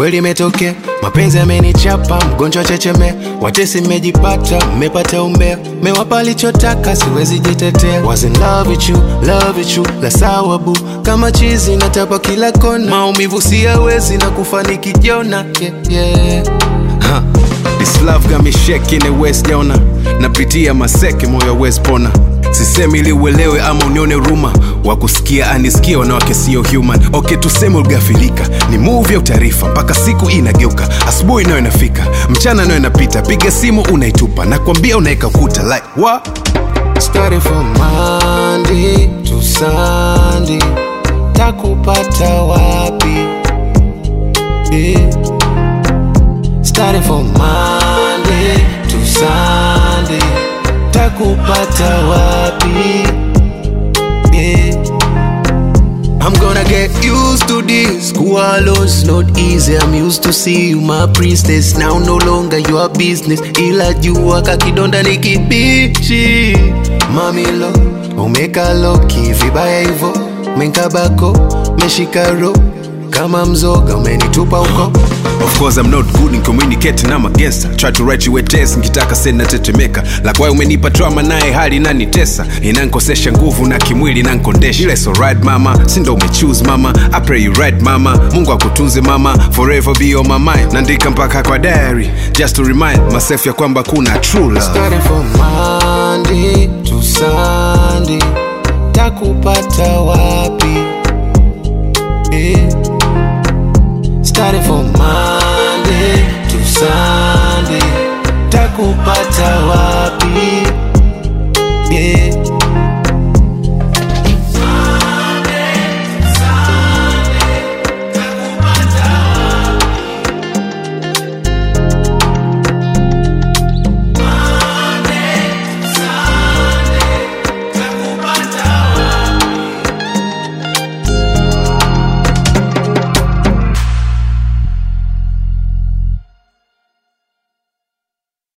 kweli imetokea mapenzi amenichapa mgonjwa checheme watesi mmejipata mmepata umbea mewapa alichotaka siwezi jitetea was in love with you love with you la sawa bu kama chizi natapa kila kona maumivu siyawezi na kufa nikijona yeah, yeah. Huh. This love got me shaking it west jona napitia maseke moyo west pona sisemi ili uelewe ama unione ruma wakusikia anisikia wanawake sio human okay tuseme ulgafilika ni movie au taarifa mpaka siku hii inageuka asubuhi nayo inafika mchana nayo inapita piga simu unaitupa nakwambia unaeka kuta like what? Starting from Monday to Sunday, takupata wapi? Yeah. Starting from Monday to Sunday, takupata wapi? Yeah. I'm gonna get used to this. Kuwa alone not easy. I'm used to see you my priestess. Now no longer your business. Ila jua kakidonda ni kibichi. Mami lo, umeka loki vibaya hivo. Menkabako, meshika ro. Kama mzoga umenitupa huko. Of course I'm not good in communicating I'm a gangster Try to write you a test nikitaka send natetemeka Like why umenipa trauma naye hali inanitesa Inankosesha nguvu na kimwili inankondesha Ile so right mama, si ndo umechoose mama I pray you right mama, Mungu akutunze mama Forever be on my mind, naandika mpaka kwa diary Just to remind myself ya kwamba kuna true love Starting from Monday to Sunday, takupata wapi? Yeah. Starting from Monday to Sunday, takupata wapi?